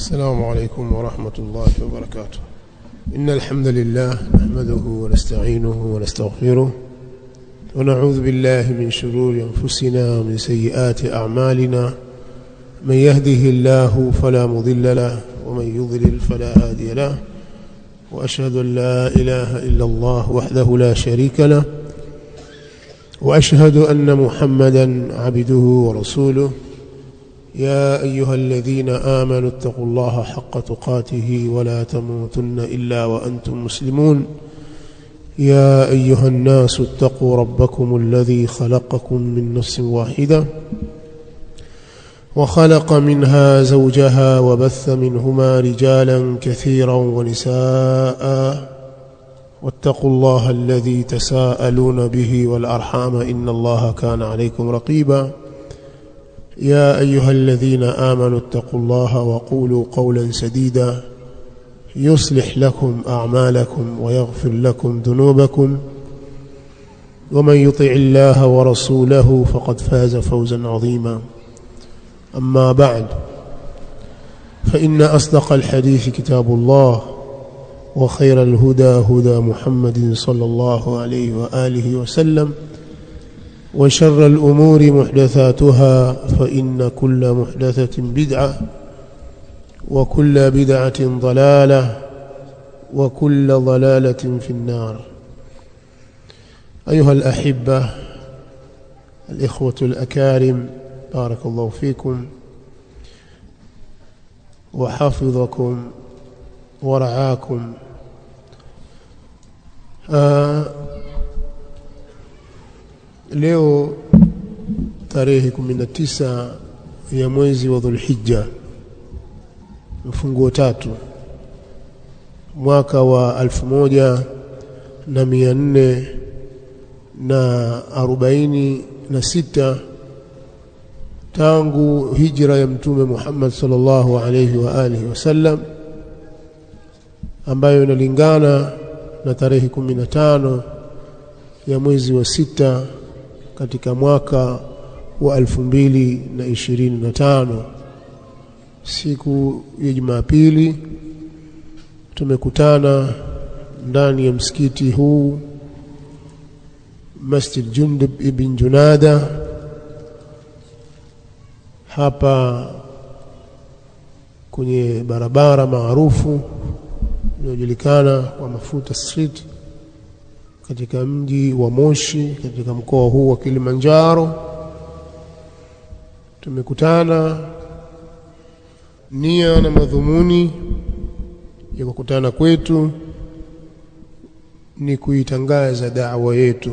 السلام عليكم ورحمة الله وبركاته إن الحمد لله نحمده ونستعينه ونستغفره ونعوذ بالله من شرور أنفسنا ومن سيئات أعمالنا من يهده الله فلا مضل له ومن يضلل فلا هادي له وأشهد أن لا إله إلا الله وحده لا شريك له وأشهد أن محمدا عبده ورسوله يا أيها الذين آمنوا اتقوا الله حق تقاته ولا تموتن إلا وأنتم مسلمون يا أيها الناس اتقوا ربكم الذي خلقكم من نفس واحدة وخلق منها زوجها وبث منهما رجالا كثيرا ونساء واتقوا الله الذي تساءلون به والأرحام إن الله كان عليكم رقيبا يا أيها الذين آمنوا اتقوا الله وقولوا قولا سديدا يصلح لكم أعمالكم ويغفر لكم ذنوبكم ومن يطع الله ورسوله فقد فاز فوزا عظيما أما بعد فإن أصدق الحديث كتاب الله وخير الهدى هدى محمد صلى الله عليه وآله وسلم وشر الأمور محدثاتها فإن كل محدثة بدعة وكل بدعة ضلالة وكل ضلالة في النار أيها الأحبة الإخوة الأكارم بارك الله فيكم وحفظكم ورعاكم آه leo tarehe 19 ya mwezi wa Dhulhijja mfunguo tatu mwaka wa alfu moja na mia nne na arobaini na sita tangu hijra ya mtume Muhammad sallallahu alayhi wa alihi wasallam ambayo inalingana na tarehe 15 ya mwezi wa sita katika mwaka wa elfu mbili na ishirini na tano siku ya Jumapili tumekutana ndani ya msikiti huu Masjid Jundub ibn Junada hapa kwenye barabara maarufu inayojulikana kwa Mafuta Street katika mji wa Moshi katika mkoa huu wa Kilimanjaro tumekutana nia na madhumuni ya kukutana kwetu ni kuitangaza da'wa yetu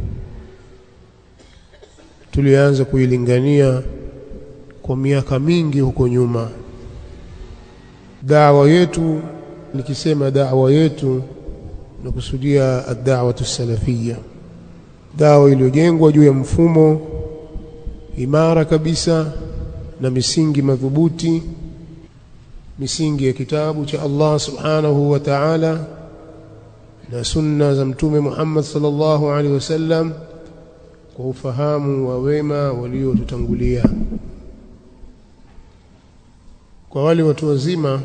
tulianza kuilingania kwa miaka mingi huko nyuma da'wa yetu nikisema da'wa yetu nakusudia ad-da'watu salafia dawa iliyojengwa juu ya mfumo imara kabisa na misingi madhubuti misingi ya kitabu cha Allah subhanahu wa ta'ala na sunna za mtume Muhammad sallallahu alaihi wasallam kwa ufahamu wa wema waliotutangulia kwa wale watu wazima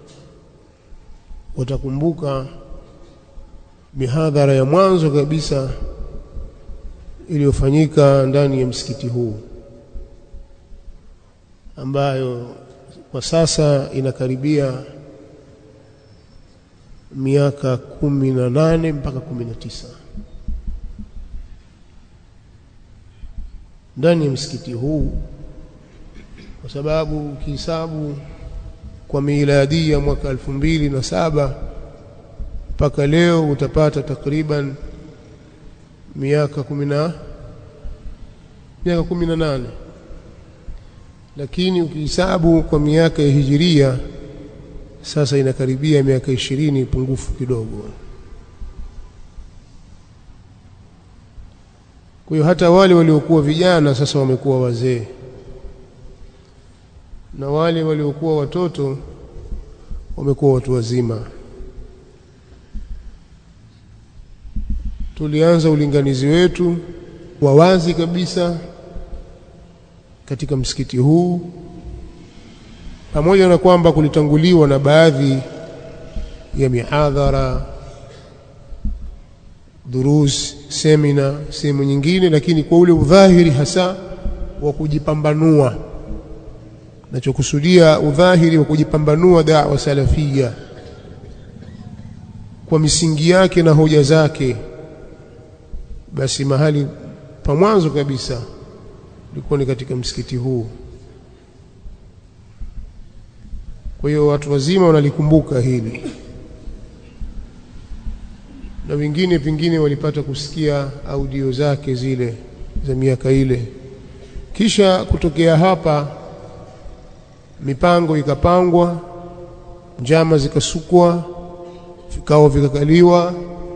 watakumbuka mihadhara ya mwanzo kabisa iliyofanyika ndani ya msikiti huu ambayo kwa sasa inakaribia miaka kumi na nane mpaka kumi na tisa ndani ya msikiti huu kwa sababu ukihesabu kwa miladi ya mwaka elfu mbili na saba mpaka leo utapata takriban miaka kumi na miaka kumi na nane lakini ukihesabu kwa miaka ya hijiria sasa inakaribia miaka ishirini pungufu kidogo kwa hiyo hata wale waliokuwa vijana sasa wamekuwa wazee na wale waliokuwa watoto wamekuwa watu wazima tulianza ulinganizi wetu wa wazi kabisa katika msikiti huu pamoja na kwamba kulitanguliwa na baadhi ya mihadhara durus semina sehemu nyingine lakini kwa ule udhahiri hasa wa kujipambanua nachokusudia udhahiri wa kujipambanua da'wa salafia kwa misingi yake na hoja zake basi mahali pa mwanzo kabisa ilikuwa ni katika msikiti huu kwa hiyo watu wazima wanalikumbuka hili na wengine pengine walipata kusikia audio zake zile za miaka ile kisha kutokea hapa mipango ikapangwa njama zikasukwa vikao vikakaliwa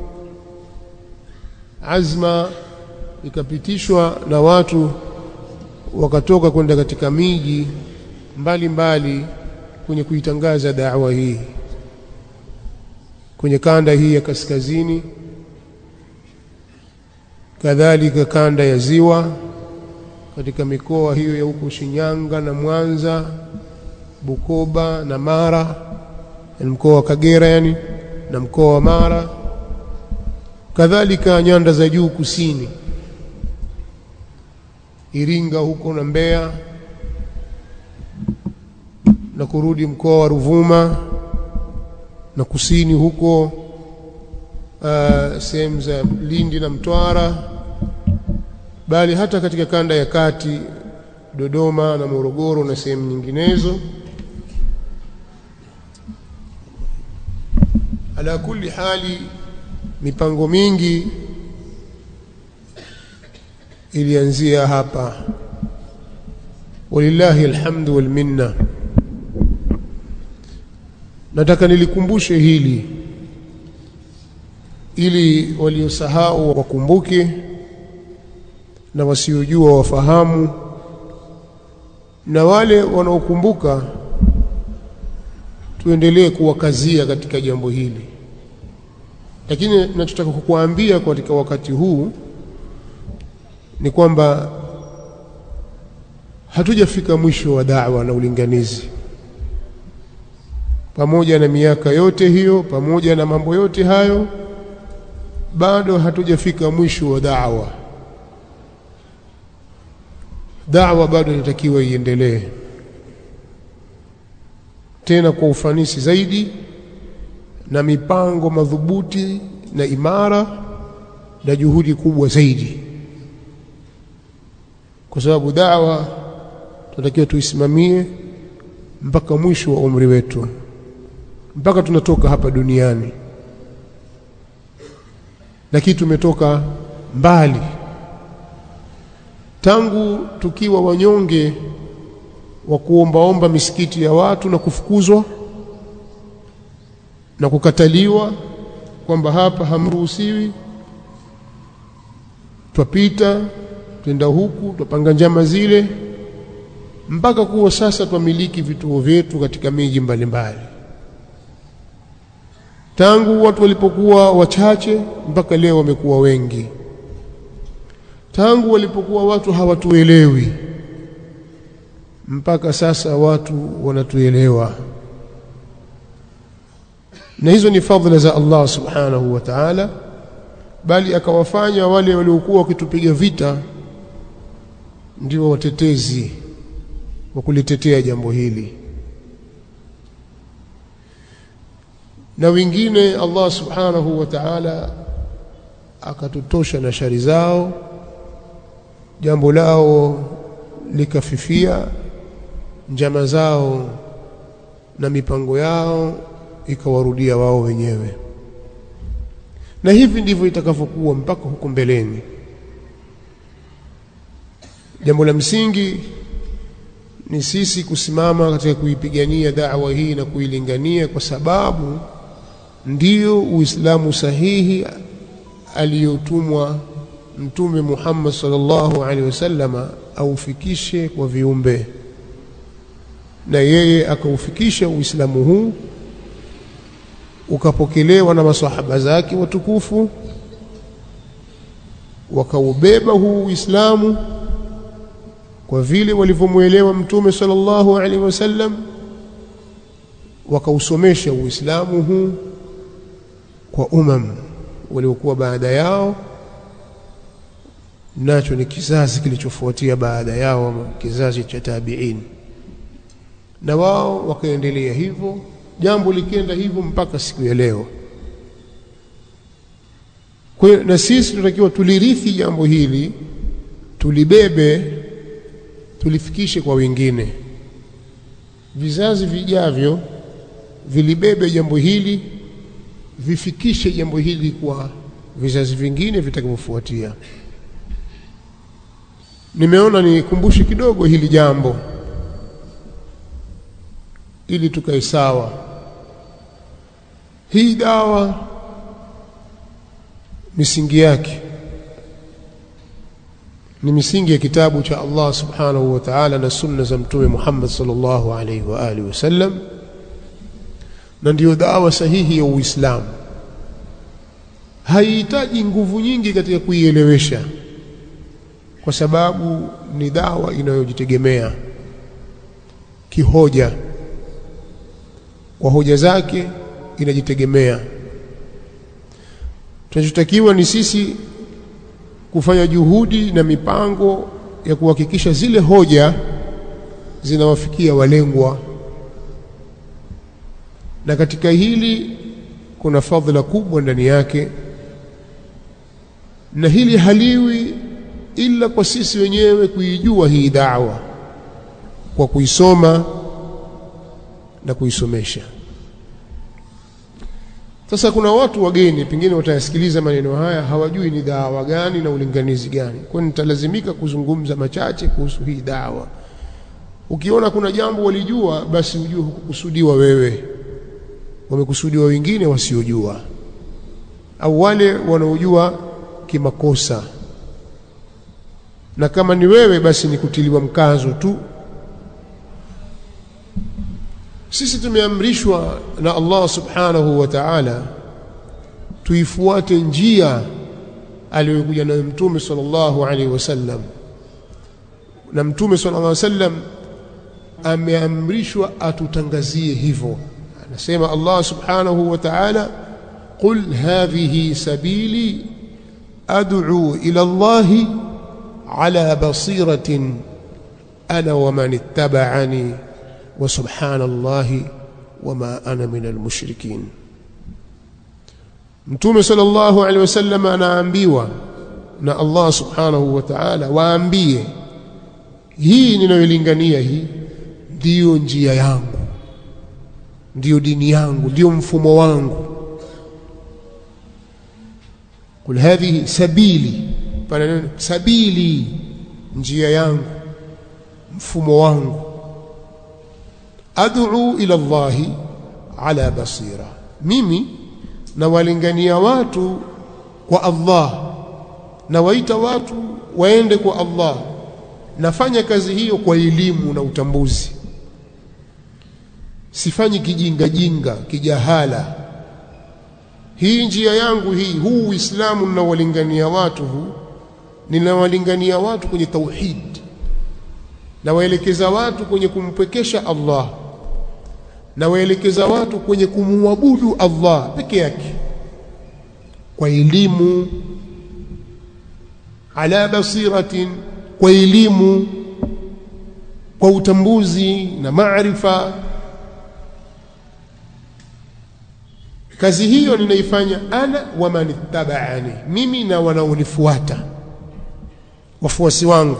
azma ikapitishwa na watu wakatoka kwenda katika miji mbalimbali kwenye kuitangaza da'wa hii kwenye kanda hii ya kaskazini kadhalika kanda ya ziwa katika mikoa hiyo ya huko Shinyanga na Mwanza Bukoba na Mara na mkoa wa Kagera yani na mkoa wa Mara kadhalika nyanda za juu kusini Iringa huko na Mbeya na kurudi mkoa wa Ruvuma na kusini huko uh, sehemu za Lindi na Mtwara bali hata katika kanda ya kati Dodoma na Morogoro na sehemu nyinginezo ala kulli hali mipango mingi ilianzia hapa walillahi alhamdu wal minna nataka nilikumbushe hili ili waliosahau wakumbuke na wasiojua wafahamu na wale wanaokumbuka tuendelee kuwakazia katika jambo hili lakini ninachotaka kukuambia katika wakati huu ni kwamba hatujafika mwisho wa da'wa na ulinganizi pamoja na miaka yote hiyo pamoja na mambo yote hayo bado hatujafika mwisho wa da'wa da'wa bado inatakiwa iendelee tena kwa ufanisi zaidi na mipango madhubuti na imara na juhudi kubwa zaidi kwa sababu da'wa tunatakiwa tuisimamie mpaka mwisho wa umri wetu mpaka tunatoka hapa duniani lakini tumetoka mbali tangu tukiwa wanyonge wa kuombaomba misikiti ya watu na kufukuzwa na kukataliwa kwamba hapa hamruhusiwi twapita twenda huku twapanga njama zile mpaka kuwa sasa twamiliki vituo vyetu katika miji mbalimbali tangu watu walipokuwa wachache mpaka leo wamekuwa wengi tangu walipokuwa watu hawatuelewi mpaka sasa watu wanatuelewa na hizo ni fadhila za Allah subhanahu wa ta'ala bali akawafanya wale waliokuwa wakitupiga vita ndio watetezi wa kulitetea jambo hili na wengine Allah subhanahu wa ta'ala akatutosha na shari zao jambo lao likafifia njama zao na mipango yao ikawarudia wao wenyewe na hivi ndivyo itakavyokuwa mpaka huko mbeleni jambo la msingi ni sisi kusimama katika kuipigania da'wa hii na kuilingania kwa sababu ndiyo uislamu sahihi aliyotumwa mtume Muhammad sallallahu alaihi wasallama aufikishe kwa viumbe na yeye akaufikisha uislamu huu ukapokelewa na masahaba zake watukufu wakaubeba huu uislamu kwa vile walivyomwelewa mtume sallallahu alaihi wasallam wakausomesha Uislamu huu kwa umam waliokuwa baada yao nacho ni kizazi kilichofuatia baada yao kizazi cha tabiin na wao wakaendelea hivyo jambo likienda hivyo mpaka siku ya leo kwa hiyo na sisi tunatakiwa tulirithi jambo hili tulibebe tulifikishe kwa wengine vizazi vijavyo vilibebe jambo hili vifikishe jambo hili kwa vizazi vingine vitakavyofuatia nimeona nikumbushe kidogo hili jambo ili tukae sawa hii dawa misingi yake ni misingi ya kitabu cha Allah subhanahu wa ta'ala na sunna za mtume Muhammad sallallahu alaihi wa alihi wasallam na ndiyo dawa sahihi ya Uislamu haihitaji nguvu nyingi katika kuielewesha kwa sababu ni dawa inayojitegemea kihoja kwa hoja zake inajitegemea tunachotakiwa ni sisi kufanya juhudi na mipango ya kuhakikisha zile hoja zinawafikia walengwa na katika hili kuna fadhila kubwa ndani yake na hili haliwi ila kwa sisi wenyewe kuijua hii dawa kwa kuisoma na kuisomesha sasa kuna watu wageni pengine watayasikiliza maneno haya hawajui ni dawa gani na ulinganizi gani kwa nitalazimika kuzungumza machache kuhusu hii dawa ukiona kuna jambo walijua basi ujue hukukusudiwa wewe wamekusudiwa wengine wasiojua au wale wanaojua kimakosa na kama ni wewe basi ni kutiliwa mkazo tu sisi tumeamrishwa na Allah subhanahu wa ta'ala tuifuate njia aliyokuja nayo mtume sallallahu alaihi wasallam na mtume sallallahu alaihi wasallam ameamrishwa atutangazie hivyo anasema Allah subhanahu wa ta'ala qul hadhihi sabili ad'u ila Allah ala basiratin ana wa man ittaba'ani wa subhanallahi wama ana min almushrikin Mtume sallallahu alaihi wasallam anaambiwa na Allah subhanahu wa ta'ala waambie hii ninayolingania hii ndiyo njia yangu ndiyo dini yangu ndiyo mfumo wangu kul hadhihi sabili pana neno sabili njia yangu mfumo wangu ad'u ila Allahi ala basira mimi nawalingania watu kwa Allah na waita watu waende kwa Allah nafanya kazi hiyo kwa elimu na utambuzi sifanyi kijinga jinga kijahala hii njia yangu hii huu uislamu ninawalingania watu huu ninawalingania watu kwenye tauhid nawaelekeza watu kwenye kumpwekesha Allah nawaelekeza watu kwenye kumwabudu Allah peke yake kwa elimu ala basiratin kwa elimu kwa utambuzi na maarifa kazi hiyo ninaifanya ana wa man ittaba'ani mimi na wanaonifuata wafuasi wangu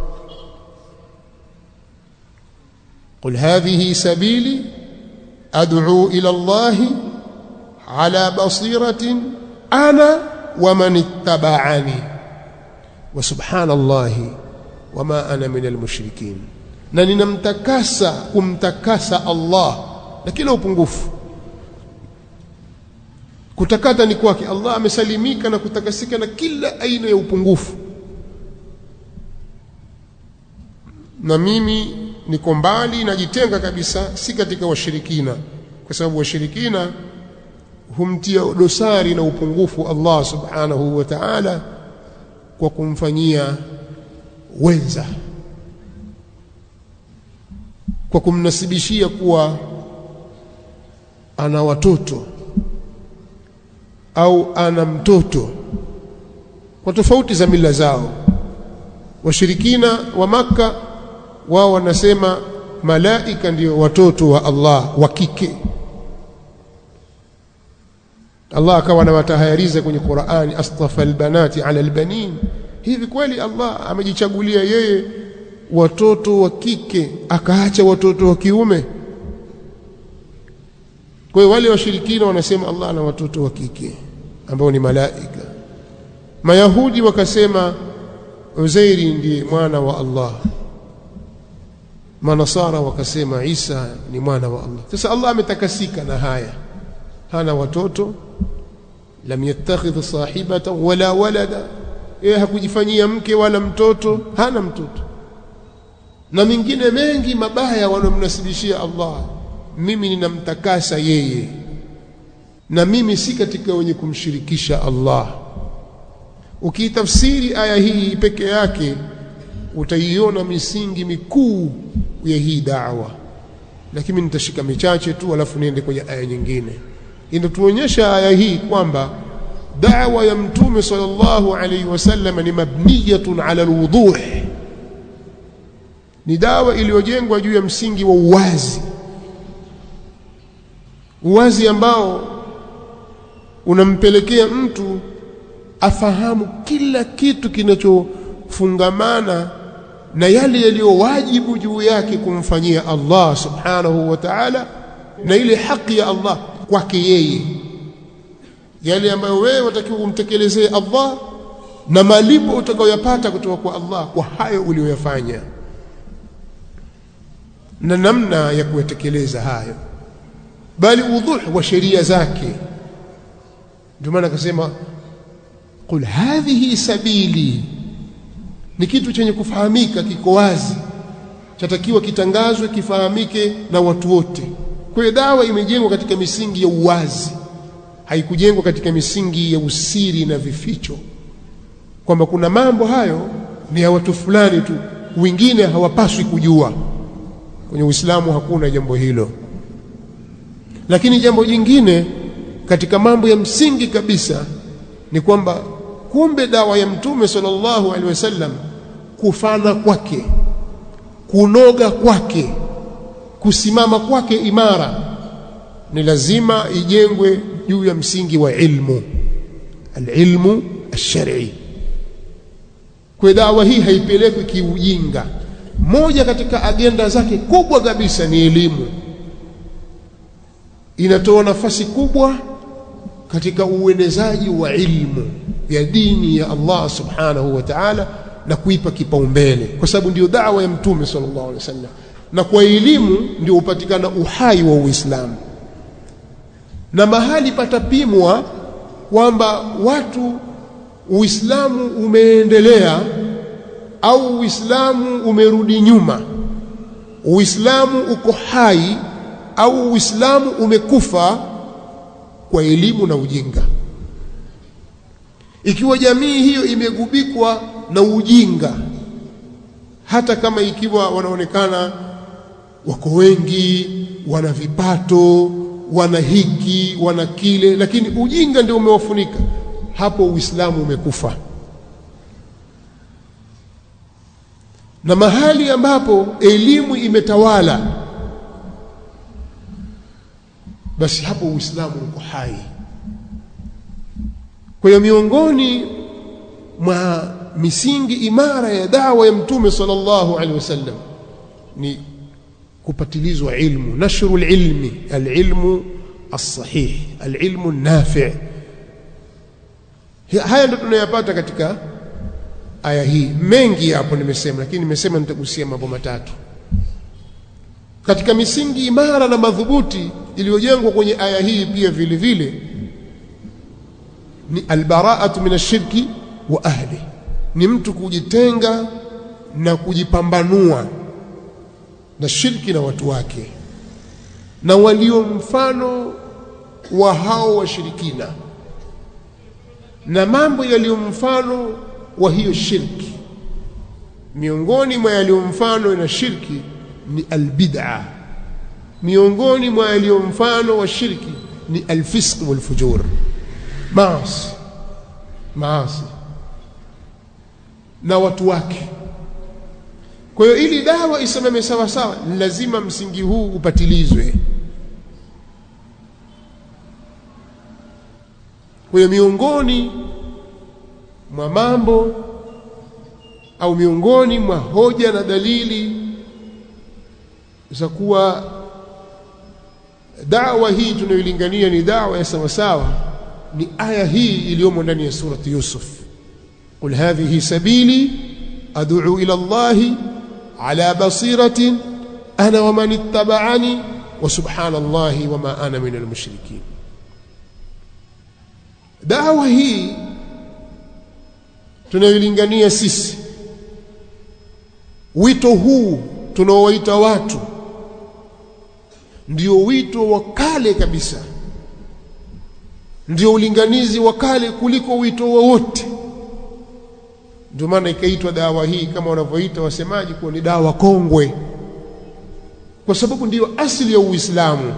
قل هذه سبيلي أدعو إلى الله على بصيرة أنا ومن اتبعني وسبحان الله وما أنا من المشركين na ninamtakasa kumtakasa Allah na kila upungufu kutakata ni kwake Allah amesalimika na kutakasika na kila aina ya upungufu na mimi niko mbali najitenga kabisa si katika washirikina kwa sababu washirikina humtia dosari na upungufu Allah subhanahu wa ta'ala kwa kumfanyia wenza kwa kumnasibishia kuwa ana watoto au ana mtoto kwa tofauti za mila zao washirikina wa maka wao wanasema malaika ndio watoto wa Allah wa kike Allah akawa anawatahayariza kwenye Qur'ani astafa albanati ala albanin hivi kweli Allah amejichagulia yeye watoto wa kike akaacha watoto wa kiume kwa hiyo wale washirikina wanasema Allah ana watoto wa kike ambao ni malaika Mayahudi wakasema Uzairi ndiye mwana wa Allah Manasara wakasema Isa ni mwana wa Allah sasa Allah ametakasika na haya hana watoto lam yattakhidh sahibatan wala walada yeye hakujifanyia mke wala mtoto hana mtoto na mingine mengi mabaya wanaomnasibishia Allah mimi ninamtakasa yeye na mimi si katika wenye kumshirikisha Allah ukiitafsiri aya hii peke yake utaiona misingi mikuu ya hii da'wa lakini nitashika michache tu alafu niende kwenye aya nyingine inatuonyesha aya hii kwamba da'wa ya mtume sallallahu alayhi wasallam ni mabniyatun ala alwuduh ni dawa iliyojengwa juu ya msingi wa uwazi uwazi ambao unampelekea mtu afahamu kila kitu kinachofungamana na yale yaliyo wajibu juu yake kumfanyia Allah subhanahu wa ta'ala na ile haki ya Allah kwake yeye yale ambayo wewe watakiwa umtekelezee Allah na malipo utakayoyapata kutoka kwa Allah kwa hayo uliyoyafanya na namna ya kuyatekeleza hayo bali udhuh wa sheria zake ndio maana akasema qul hadhihi sabili ni kitu chenye kufahamika kiko wazi chatakiwa kitangazwe kifahamike na watu wote kwa hiyo dawa imejengwa katika misingi ya uwazi haikujengwa katika misingi ya usiri na vificho kwamba kuna mambo hayo ni ya watu fulani tu wengine hawapaswi kujua kwenye Uislamu hakuna jambo hilo lakini jambo jingine katika mambo ya msingi kabisa ni kwamba kumbe dawa ya mtume sallallahu alaihi wasallam kufana kwake kunoga kwake kusimama kwake imara ni lazima ijengwe juu ya msingi wa ilmu alilmu alshar'i kwa dawa hii haipelekwi kiujinga moja katika agenda zake kubwa kabisa ni elimu inatoa nafasi kubwa katika uenezaji wa ilmu ya dini ya Allah subhanahu wa ta'ala na kuipa kipaumbele kwa sababu ndio da'wa ya mtume sallallahu alaihi wasallam na kwa elimu ndio upatikana uhai wa Uislamu na mahali patapimwa kwamba watu Uislamu umeendelea au Uislamu umerudi nyuma Uislamu uko hai au Uislamu umekufa kwa elimu na ujinga ikiwa jamii hiyo imegubikwa na ujinga hata kama ikiwa wanaonekana wako wengi wana vipato wana hiki wana kile lakini ujinga ndio umewafunika hapo uislamu umekufa na mahali ambapo elimu imetawala basi hapo uislamu uko hai kwa hiyo miongoni mwa misingi imara ya dawa ya mtume sallallahu alaihi wasallam ni kupatilizwa ilmu nashru alilmi alilmu الصحيح العلم النافع haya ndio tunayapata katika aya hii mengi hapo nimesema lakini nimesema nitagusia mambo matatu katika misingi imara na madhubuti iliyojengwa kwenye aya hii pia vile vile ni albaraatu min ashirki wa ahli ni mtu kujitenga na kujipambanua na shirki na watu wake na walio mfano wa hao washirikina na mambo yaliyo mfano wa hiyo shirki miongoni mwa yaliyo mfano na shirki ni albid'a miongoni mwa yaliyo mfano wa shirki ni alfisq walfujur maasi maasi na watu wake kwa hiyo ili dawa isimame sawa sawa ni lazima msingi huu upatilizwe kwa hiyo miongoni mwa mambo au miongoni mwa hoja na dalili za kuwa dawa hii tunayoilingania ni dawa ya sawasawa ni aya hii iliyomo ndani ya surati Yusuf qul hadhihi sabili ad'u ila Allahi ala basiratin ana wa man ittaba'ani wa subhanallahi wa ma ana min almushrikin dawa hii tunayoilingania sisi wito huu tunaowaita watu ndio wito wa kale kabisa ndio ulinganizi wa kale kuliko wito wowote ndio maana ikaitwa dawa hii kama wanavyoita wasemaji kuwa ni dawa kongwe kwa sababu ndiyo asili ya Uislamu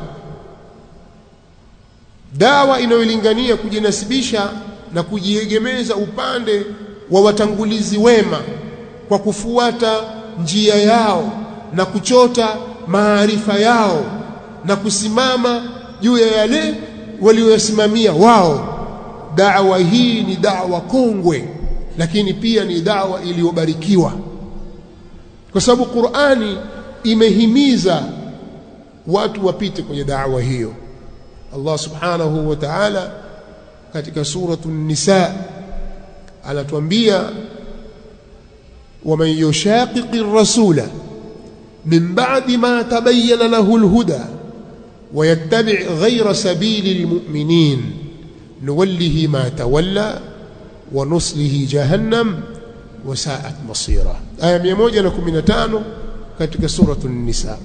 dawa inayolingania kujinasibisha na kujiegemeza upande wa watangulizi wema kwa kufuata njia yao na kuchota maarifa yao na kusimama juu ya yale walioyasimamia wao dawa hii ni dawa kongwe lakini pia ni dawa iliyobarikiwa kwa sababu Qur'ani imehimiza watu wapite kwenye dawa hiyo Allah subhanahu wa ta'ala katika suratu nisa anatuambia ومن يشاقق الرسول من بعد ما تبين له الهدى ويتبع غير سبيل المؤمنين نوله ما تولى ونصله جهنم وساءت مصيرا آية 115 katika suratu nisa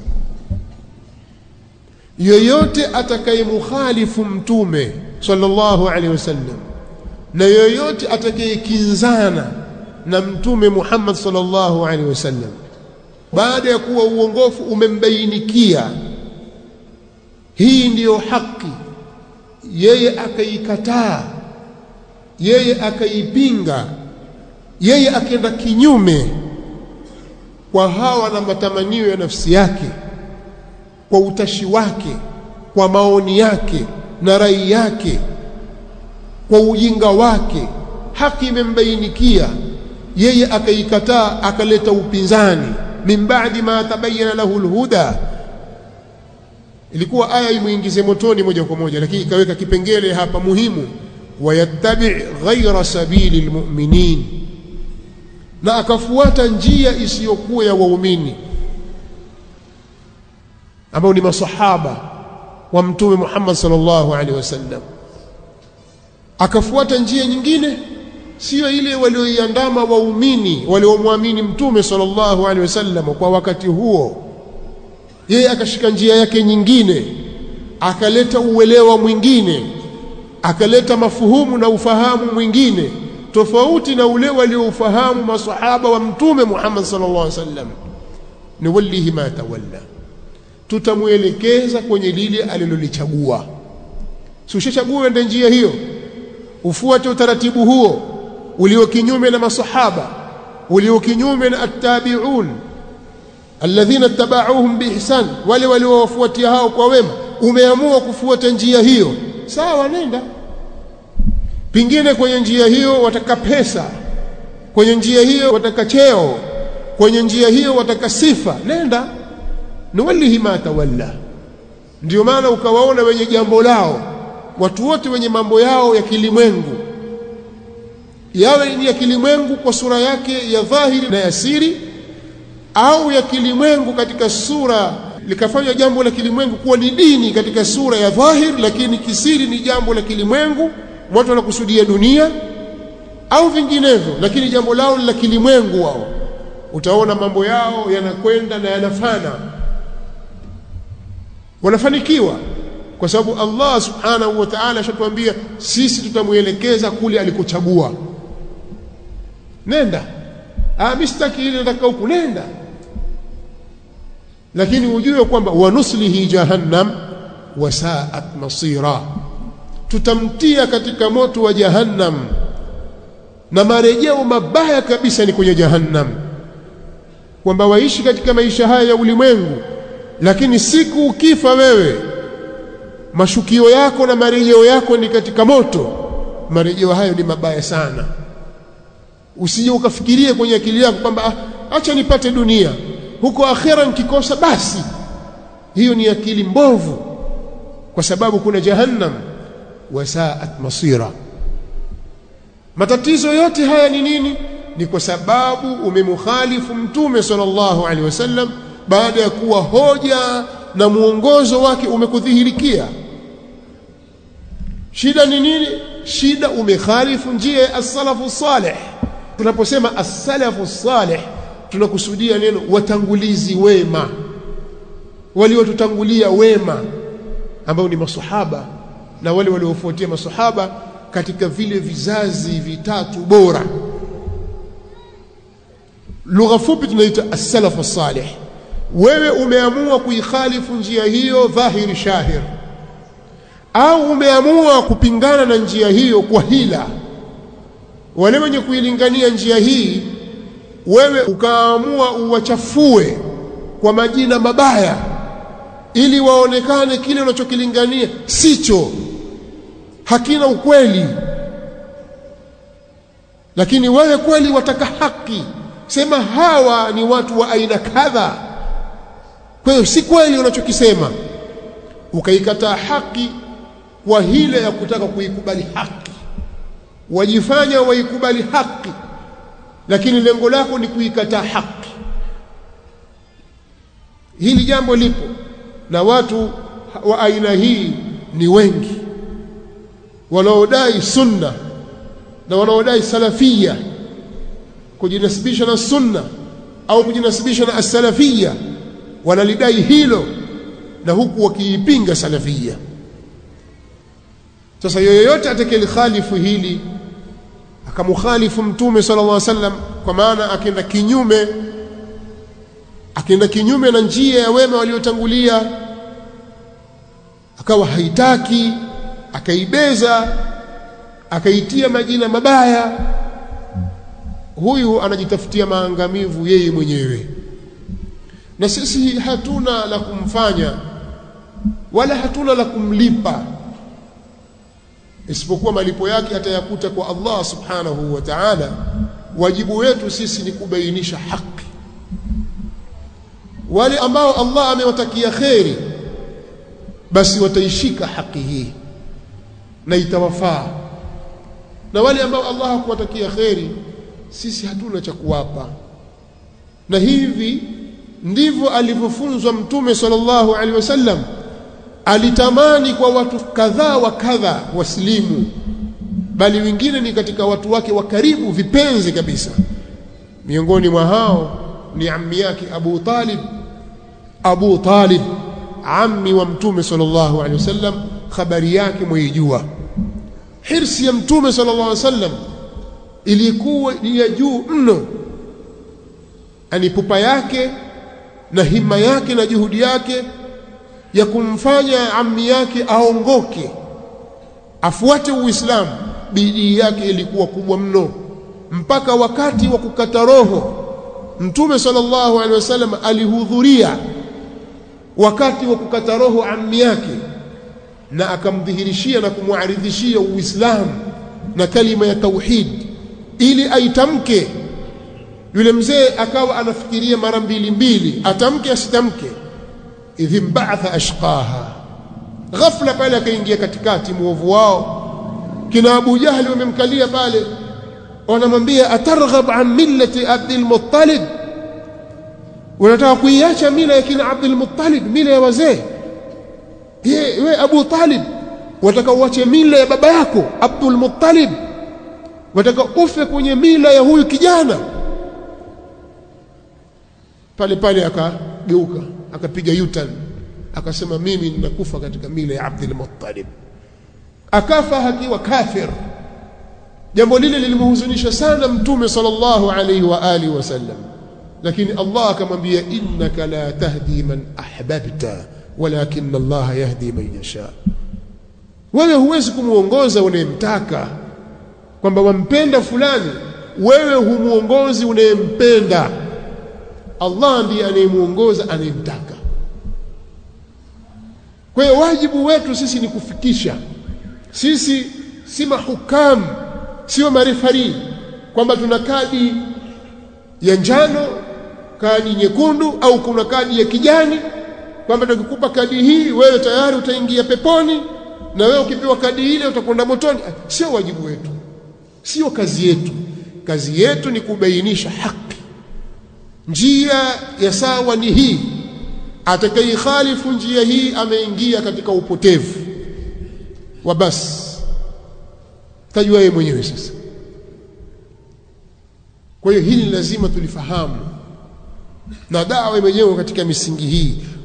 yoyote atakayemukhalifu mtume sallallahu alaihi wasallam na yoyote atakayekinzana na mtume Muhammad sallallahu alaihi wasallam baada ya kuwa uongofu umembainikia hii ndiyo haki yeye akaikataa yeye akaipinga yeye akaenda kinyume kwa hawa na matamanio ya nafsi yake kwa utashi wake kwa maoni yake na rai yake kwa ujinga wake haki imembainikia yeye akaikataa akaleta upinzani min ba'di ma tabayyana lahu alhuda ilikuwa aya imuingize motoni moja kwa moja lakini ikaweka kipengele hapa muhimu wayattabi ghaira sabili almu'minin na akafuata njia isiyokuwa ya waumini ambao ni masahaba wa mtume Muhammad sallallahu alaihi wasallam akafuata njia nyingine sio ile walioiandama waumini waliomwamini mtume sallallahu alaihi wasallam kwa wakati huo yeye akashika njia yake nyingine akaleta uelewa mwingine akaleta mafuhumu na ufahamu mwingine tofauti na ule walioufahamu masahaba wa mtume Muhammad sallallahu alaihi wasallam ni wallihi ma tawalla tutamwelekeza kwenye lile alilolichagua si ushachagua ende njia hiyo ufuate utaratibu huo ulio kinyume na masahaba ulio kinyume na attabi'un alladhina tabauhum biihsan wale waliowafuatia hao kwa wema umeamua kufuata njia hiyo sawa nenda pingine kwenye njia hiyo wataka pesa kwenye njia hiyo wataka cheo kwenye njia hiyo wataka sifa nenda nuwallihi ma tawalla ndio maana ukawaona wenye jambo lao watu wote wenye mambo yao ya kilimwengu yawe ni ya kilimwengu kwa sura yake ya dhahiri na ya siri au ya kilimwengu katika sura likafanywa jambo la kilimwengu kuwa ni dini katika sura ya dhahir lakini kisiri ni jambo la kilimwengu watu wanakusudia dunia au vinginevyo lakini jambo lao la kilimwengu wao utaona mambo yao yanakwenda na yanafana wanafanikiwa kwa sababu Allah subhanahu wa ta'ala ashatuambia sisi tutamuelekeza kule alikochagua nenda ah mistaki ile nataka huku nenda lakini ujue kwamba wanuslihi jahannam wasaat masira tutamtia katika moto wa jahannam na marejeo mabaya kabisa ni kwenye jahannam kwamba waishi katika maisha haya ya ulimwengu lakini siku ukifa wewe mashukio yako na marejeo yako ni katika moto marejeo hayo ni mabaya sana usije ukafikirie kwenye akili yako kwamba ah, acha nipate dunia huko akhera nikikosa basi hiyo ni akili mbovu kwa sababu kuna jahannam wasaat masira matatizo yote haya ni nini ni kwa sababu umemkhalifu mtume sallallahu alaihi wasallam baada ya kuwa hoja na mwongozo wake umekudhihirikia shida ni nini shida umekhalifu njia ya as-salafu salih tunaposema as-salafu salih tunakusudia neno watangulizi wema waliotutangulia wema ambao ni masahaba na wale waliofuatia masahaba katika vile vizazi vitatu bora lugha fupi tunaita as-salafu salih wewe umeamua kuikhalifu njia hiyo dhahiri shahir au umeamua kupingana na njia hiyo kwa hila wale wenye kuilingania njia hii wewe ukaamua uwachafue kwa majina mabaya ili waonekane kile unachokilingania sicho hakina ukweli lakini wewe kweli wataka haki sema hawa ni watu wa aina kadha kwa hiyo si kweli unachokisema ukaikataa haki kwa hile ya kutaka kuikubali haki wajifanya waikubali haki lakini lengo lako ni kuikataa haki hili jambo lipo na watu wa aina hii ni wengi wanaodai sunna na wanaodai salafia kujinasibisha na sunna au kujinasibisha na as-salafia wanalidai hilo na huku wakiipinga salafia sasa yoyote atakayelikhalifu hili akamukhalifu mtume sallallahu alaihi wasallam kwa maana akienda kinyume akienda kinyume na njia ya wema waliotangulia akawa haitaki akaibeza akaitia majina mabaya huyu anajitafutia maangamivu yeye mwenyewe na sisi hatuna la kumfanya wala hatuna la kumlipa isipokuwa malipo yake atayakuta kwa Allah subhanahu wa ta'ala wajibu wetu sisi ni kubainisha haki wale ambao Allah amewatakia kheri basi wataishika haki hii na itawafaa na wale ambao Allah hakuwatakia kheri sisi hatuna cha kuwapa na hivi ndivyo alivyofunzwa mtume sallallahu alaihi wasallam alitamani kwa watu kadhaa wa kadha waslimu bali wengine ni katika watu wake wa karibu vipenzi kabisa miongoni mwa hao ni ammi yake Abu Talib Abu Talib ammi wa mtume sallallahu alaihi wasallam habari yake mwaijua hirsi ya mtume sallallahu alaihi wasallam ilikuwa ni ya juu mno ani pupa yake na hima yake na juhudi yake ya kumfanya ammi yake aongoke afuate Uislamu bidii yake ilikuwa kubwa mno mpaka wakati wa kukata roho Mtume sallallahu alaihi wasallam alihudhuria wakati wa kukata roho ammi yake na akamdhihirishia na kumwaridhishia Uislamu na kalima ya tauhid ili aitamke yule mzee akawa anafikiria mara mbili mbili atamke asitamke idh ba'atha ashqaha ghafla pale akaingia katikati muovu wao kina Abu Jahli wamemkalia pale wanamwambia atarghab an millati Abdul Muttalib unataka kuiacha mila ya kina Abdul Muttalib mila ya wazee ye we Abu Talib wataka uache mila ya baba yako Abdul Muttalib wataka ufe kwenye mila ya huyu kijana pale pale akageuka akapiga yutan akasema mimi ninakufa katika mila ya Abdul Muttalib akafa akiwa kafir jambo lile lilimhuzunisha sana mtume sallallahu alayhi wa alihi wasallam lakini Allah akamwambia innaka la tahdi man ahbabta walakin Allah yahdi man yasha wewe huwezi kumuongoza unayemtaka kwamba wampenda fulani wewe humuongozi unayempenda Allah ndiye anayemuongoza anayemtaka kwa hiyo wajibu wetu sisi ni kufikisha sisi si mahukamu sio marefari kwamba tuna kadi ya njano kadi nyekundu au kuna kadi ya kijani kwamba tukikupa kadi hii wewe tayari utaingia peponi na wewe ukipewa kadi ile utakwenda motoni sio wajibu wetu sio kazi yetu kazi yetu ni kubainisha haki njia ya sawa ni hii atakayekhalifu njia hii ameingia katika upotevu wa basi tajua yeye mwenyewe sasa kwa hiyo hili lazima tulifahamu na dawa imejengwa katika misingi hii